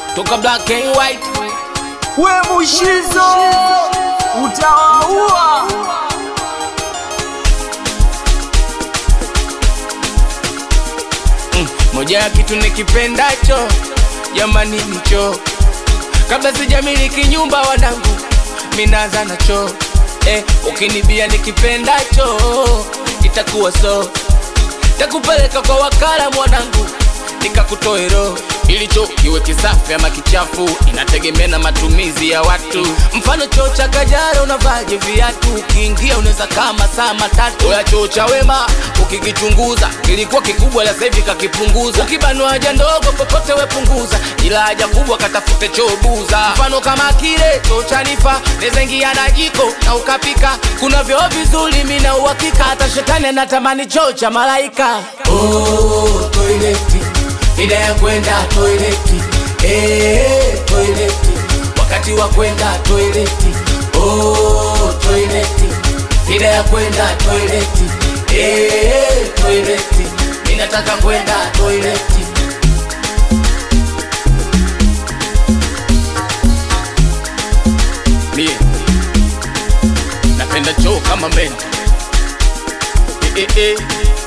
toka black and white we mushizo utawaua mm. moja ya kitu nikipendacho jamani nicho kabla sijamiliki nyumba wanangu minaanza nacho eh, ukinibia nikipendacho itakuwa so takupeleka kwa wakala mwanangu nikakutoe roho ilicho kiwe kisafi ama kichafu inategemea na matumizi ya watu mfano choo cha kajara unavaje viatu ukiingia unaweza kama saa matatu oya choo cha wema ukikichunguza kilikuwa kikubwa la sahivi kakipunguza ukibanwa haja ndogo popote wepunguza ila haja kubwa katafute choo buza mfano kama kile choo cha nifa nezengia na jiko na ukapika kuna vyoo vizuri mina uhakika hata shetani anatamani choo cha malaika oh, toileti ida ya kwenda toileti eh, toileti wakati wa kwenda toileti oh, toileti ida ya kwenda toileti eh, toileti ninataka kwenda toileti mie napenda choo kama meni eh, eh, eh.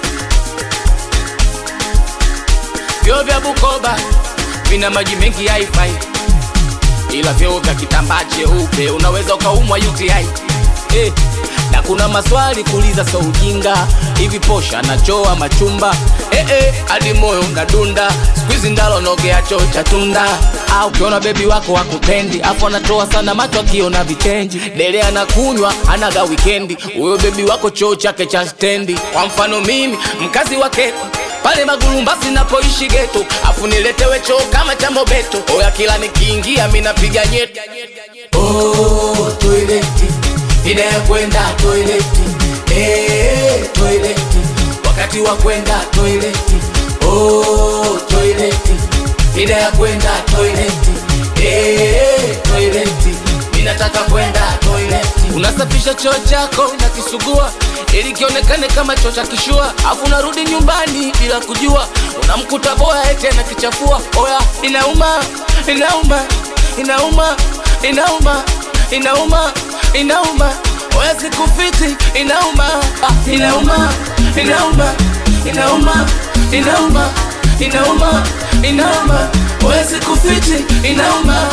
vyoo vya Bukoba vina maji mengi haifai, ila vyoo vya kitambaa cheupe unaweza ukaumwa UTI eh. Na kuna maswali kuuliza, so ujinga hivi, posha na choo ama chumba eh, eh, hadi moyo unadunda siku hizi ndalo nogea choo cha tunda au ukiona bebi wako wakupendi afu anatoa sana macho akiona vichenji dele anakunywa anaga wikendi huyo bebi wako choo chake cha stendi kwa mfano mimi mkazi wa Keko pale Magulumbasi napoishi geto, afu niletewe choo kama cha Mobeto. Oya, kila nikiingia mi napiga nyeti. Oh, toileti ida ya kwenda toileti, eh, toileti wakati wa kwenda toileti. Oh, toileti ida ya kwenda toileti, eh, toileti mi nataka kwenda toileti. Unasafisha choo chako na kisugua ili kionekane kama choo cha kishua, afu unarudi nyumbani bila kujua, unamkuta boya eti anakichafua. Oya, inauma, inauma, inauma, inauma, inauma, inauma. Oya, sikufiti, inauma, ah, inauma, inauma, inauma, inauma, inauma, inauma. Oya, sikufiti, inauma.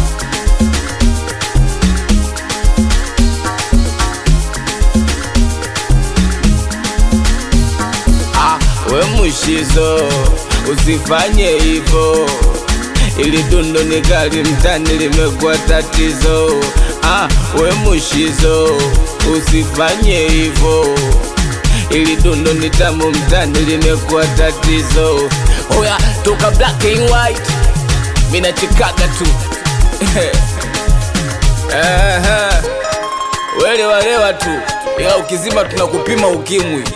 Ah, we mushizo usifanye hivyo, ili dundo ni kali mtani limekuwa tatizo. Ah, we mushizo usifanye hivyo, ili dundo ni tamu mtani limekuwa tatizo. Oya, toka black and white, mina chikaga tu Ehe. Welewa lewa tu, ila ukizima tunakupima ukimwi.